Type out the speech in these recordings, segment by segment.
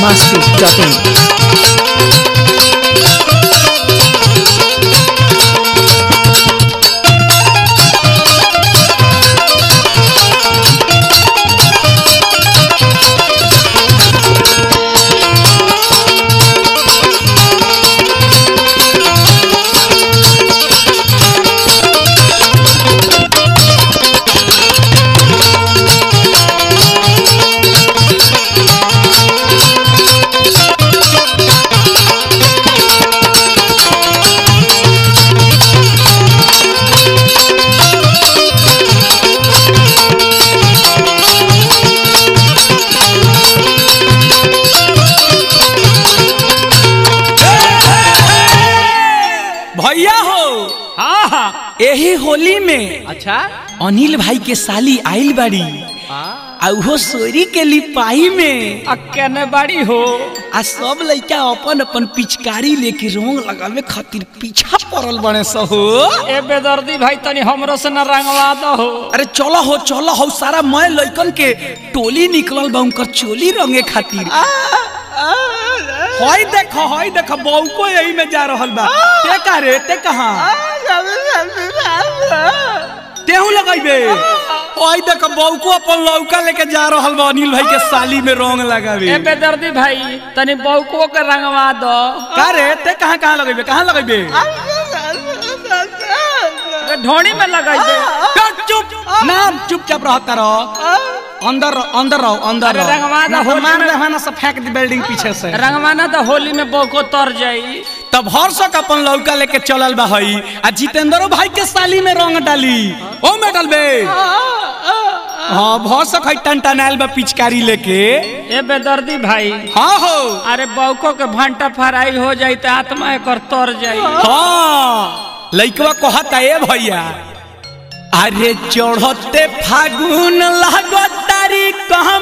masti.in. भैया हो हाँ हाँ एही होली में अच्छा अनिल भाई के साली आइल बाड़ी आ उहो सोरी के लिपाई में अक्कने बाड़ी हो आ सब लइका अपन अपन पिचकारी लेके रंग लगावे खातिर पीछा पड़ल बने सहो ए बेदर्दी भाई तनी हमरो से न रंगवा दो हो अरे चलो हो चलो हो सारा मैं लइकन के टोली निकलल बा उनकर चोली रंगे खातिर हई देखो हई देखो बहू को यही में जा रहल बा ते का रे ते कहां तेहू लगाइबे हई देखो बहू को अपन लौका लेके जा रहल बा अनिल भाई के साली में रंग लगावे ए बेदर्दी भाई तनी बौको के रंगवा दो का रे ते कहां कहां लगइबे कहां लगइबे ए ढोणी में लगाई दे चुप चुप नाम चुपचाप रहता रहो अंदर रहो, अंदर रहो अंदर अरे रहो रंगवा दो, ना तो होली मार में- दे हना से फेंक दे बिल्डिंग पीछे से रंगवाना तो होली में बौको तर जाई तब हर्षक अपन लौका लेके चलल बा हई आ जितेंद्रो भाई के साली में रंग डाली ओ में डालबे हाँ भरसक हई टन टनायल बा पिचकारी लेके ए बेदर्दी भाई हाँ हो अरे बौको के भंटा फराई हो जाई त आत्मा एकर तर जाई हाँ लइकवा कहता ए भैया अरे चढ़ते फागुन लागतारी कहाँ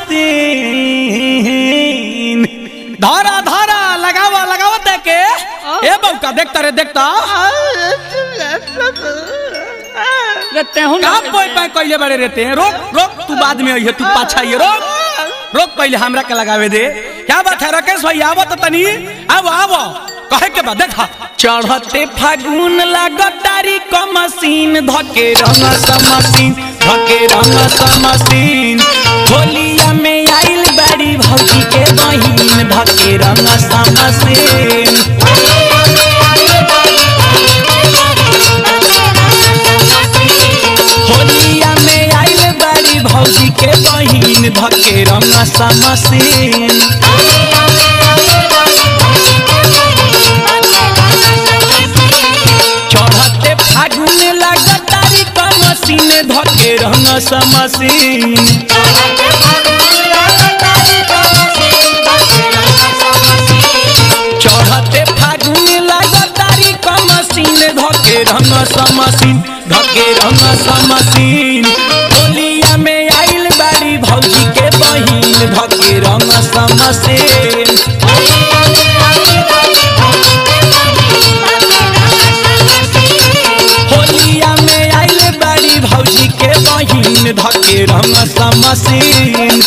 मस्तीन धारा धारा लगावा लगावा देखे ए बौका देखता रे देखता रे तेहू का पोई पाई कइले बड़े रहते हैं रोक रोक तू बाद में आइए तू पाछा आइए रोक रोक पहले हमरा के लगावे दे क्या बात है राकेश भाई आवो तो तनी आवो आवो कहे के बाद देखा चढ़ते फागुन लागतारी क मशीन धके रंग समसीन धके रंग समसीन होलिया में आइल बड़ी भौजी के बहिन धके रंग समसीन होलिया में आइल बड़ी भौजी के बहिन धके रंग समसीन चढ़ते फागुन लागतारी क मशीन धके रंग समसीन चढ़ते फागुन लागतारी क मशीन धके रंग समसीन धके रंग समसीन होलिया में आइल बाड़ी भौजी के बहिन धके रंग समसीन होलिया में आइल बाड़ी भौजी के बहिन धके रंग समसीन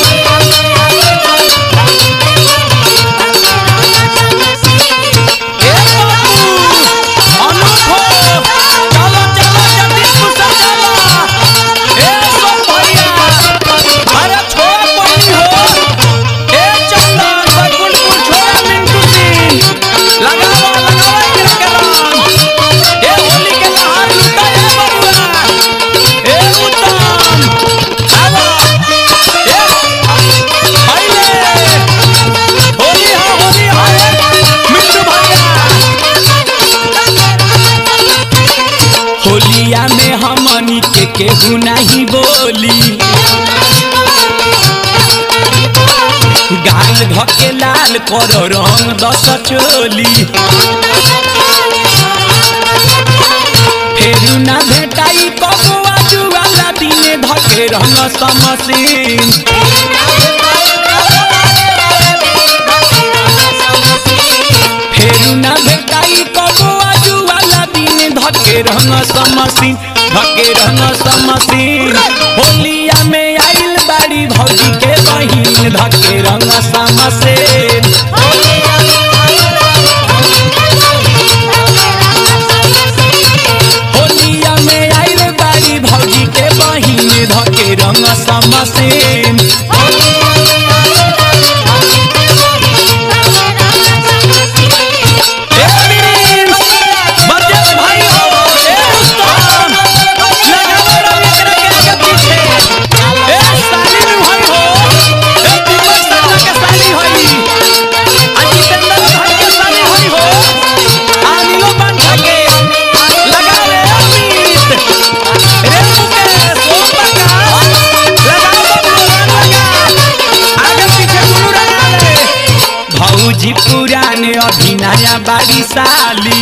ए बाबू, अनूठो, चलो चलो जल्दी घुसा चलो। ए सोम भैया, अरे छोड़ पड़ी हो। ए चंदन, बैकुंठपुर छोड़ा मिंटू सिंह। लगाओ, लगाओ एकरा के रंग। ए होली के लहार लूटा ए बबुआ। ए उत्तम, आवा। ए, हैले। होली हा, होली हा, ए, मिंटू भैया। होलिया में हमनी के केहू नहीं बोली गाल धके लाल कर रंग दस चोली फेरू ना भेटाई कबुआ जुआला दिने धके रंग समसीन फेरू ना भेटाई कबुआ जुआला दिने धके रंग समसीन धके रंग समसीन होलिया में आइल बाड़ी भौ भौजी के बहिन धके रंग समसेन होलिया में आइल बाड़ी भौजी के बहिन धके रंग समसेन ए प्लीज, बजत भाई हो, ए उस्ताद, लगाओ रवि तेरे के आगे पीछे। ए सालिन भाई हो, ए दीपक सरला के साली होई। आ जितेंद्र भाई के साली होई हो। आ नीलो बांधा के, लगाओ रे अमित। रे मुकेश, ओम प्रकाश, लगाओ बबलू, रंग लगा। आगे पीछे गुरु रंगा ले। भौजी पुराने अभिनया बाड़ी साली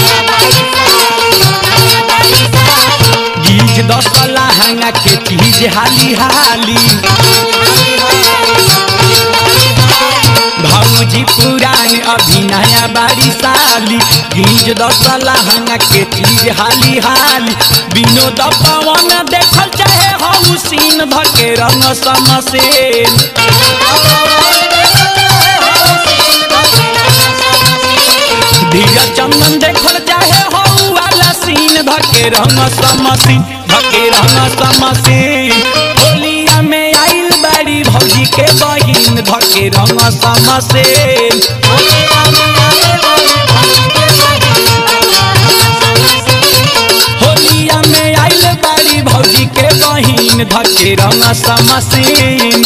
गीज दस लहंगा के चीज हाली हाली भौजी पुराने अभिनया बाड़ी साली गीज दस लहंगा के चीज हाली हाली विनोद पवन देखल चाहे हऊ सीन धके रंग समसेन धीरज चंदन देखल चाहे हऊ वाला सीन धके रंग समसीन धके रंग समसीन होलिया में आइल बाड़ी भौजी के बहिन धके रंग समसीन होलिया में आइल बाड़ी भौजी के बहिन धके रंग समसीन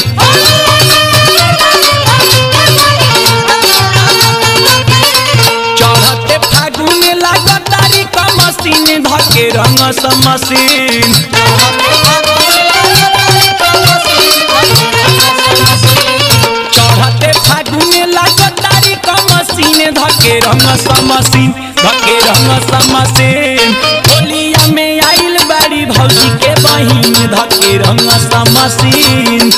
चढ़ते फागुन लागतारी कमसीन धके रंग समसीन चढ़ते फागुन लागतारी कमसीन धके रंग समसीन धके रंग समसीन होलिया में आइल बाड़ी भौजी के बहिन धके रंग समसीन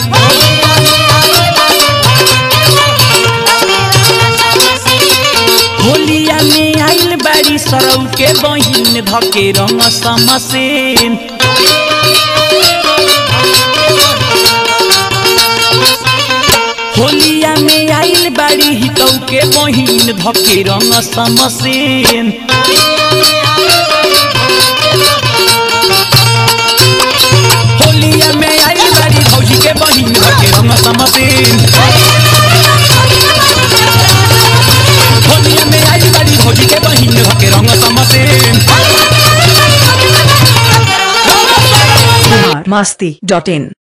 होलिया में आइल बाड़ी सरौ के बहिन धके रंग समसेन होलिया में आइल बाड़ी हितौ के बहिन धके रंग समसेन होलिया में आइल बाड़ी भौजी के बहिन धके रंग समसेन होलिया में आइल बाड़ी भौजी के बहिन धके रंग समसेन बिहार मस्ती डॉट इन